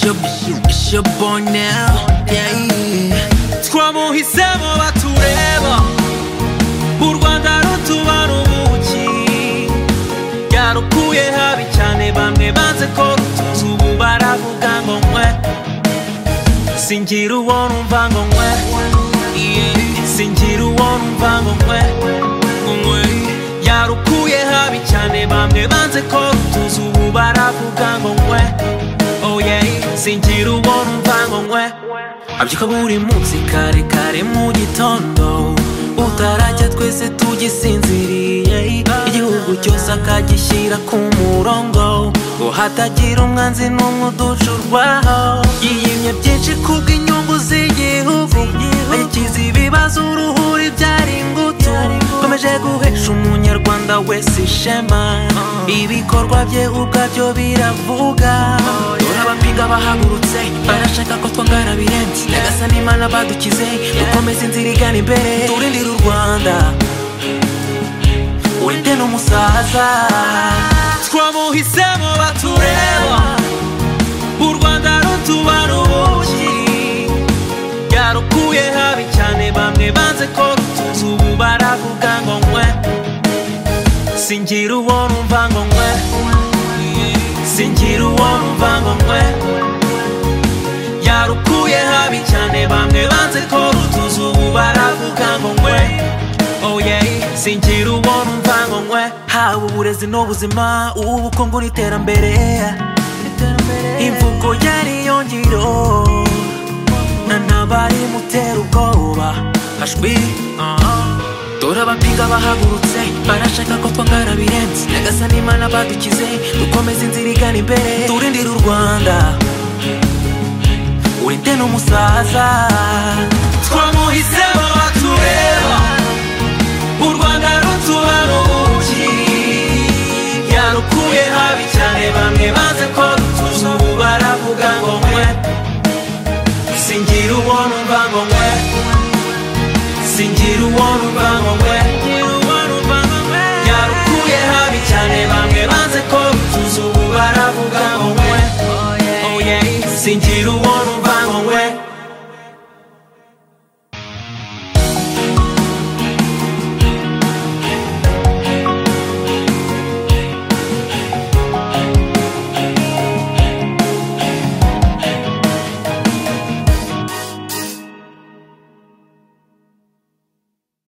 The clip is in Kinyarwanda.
your, it's your boy now yeah. twamuhisemo batureba u rwanda rutubara ubuki yarukuye habi cyane bamwe banze ko rutuzi ubu baravuga ngo nkwe singira uwo numva ngo nkwe Yeah. singira uwo numva ngo nkwe nkwe yarukuye habi cyane bamwe banze ko rutuzi ubu baravuga ngo nkwe oh yeah singira uwo numva ngo nkwe abyuka buri munsi kare kare mu gitondo utarajya twese tugisinziriye igihugu cyose akagishyira ku murongo ngo hatagira umwanzi n'umwe uducurwaho yiyimye byinshi kubw'inyungu z'igihugu agikiza ibibazo uruhuri byari ingutu komeje guhesha umunyarwanda wese ishema ibikorwa bye ubwabyo biravuga abapinga bahagurutse barashaka ko twangana birenze nyagasani imana badukize dukomeze inzira igana imbere turindire u rwanda urinde n'umusaza twamuhisemo batureba u rwanda rutubara ubuki yarukuye habi cyane bamwe banze ko rutuzi ubu baravuga ngo nkwe singira uwo numva ngo nkwe singira uwo numva ngo nkwe yarukuye habi cyane bamwe banze ko rutuzi ubu baravuga ngo nkwe oh yeah singira uwo numva ngo nkwe haba uburezi n'ubuzima ubukungu n'iterambere imvugo yariyongiro n'abari mutera ubwoba hashwi dore abapinga bahagurutse barashaka ko twangana birenze nyagasani imana badukize dukomeze inzira igana imbere turindire u rwanda urinde n'umusaza twamuhisemo batureba u rwanda rutubara ubuki yarukuye habi cyane bamwe banze ko rutuzi ubu baravuga ngo nkwe singira uwo numva ngo nkwe singira uwo numva ngo nkwe yarukuye habi cyane bamwe banze ko rutuzi ubu baravuga ngo nkwe Oh, yeah. singira uwo numva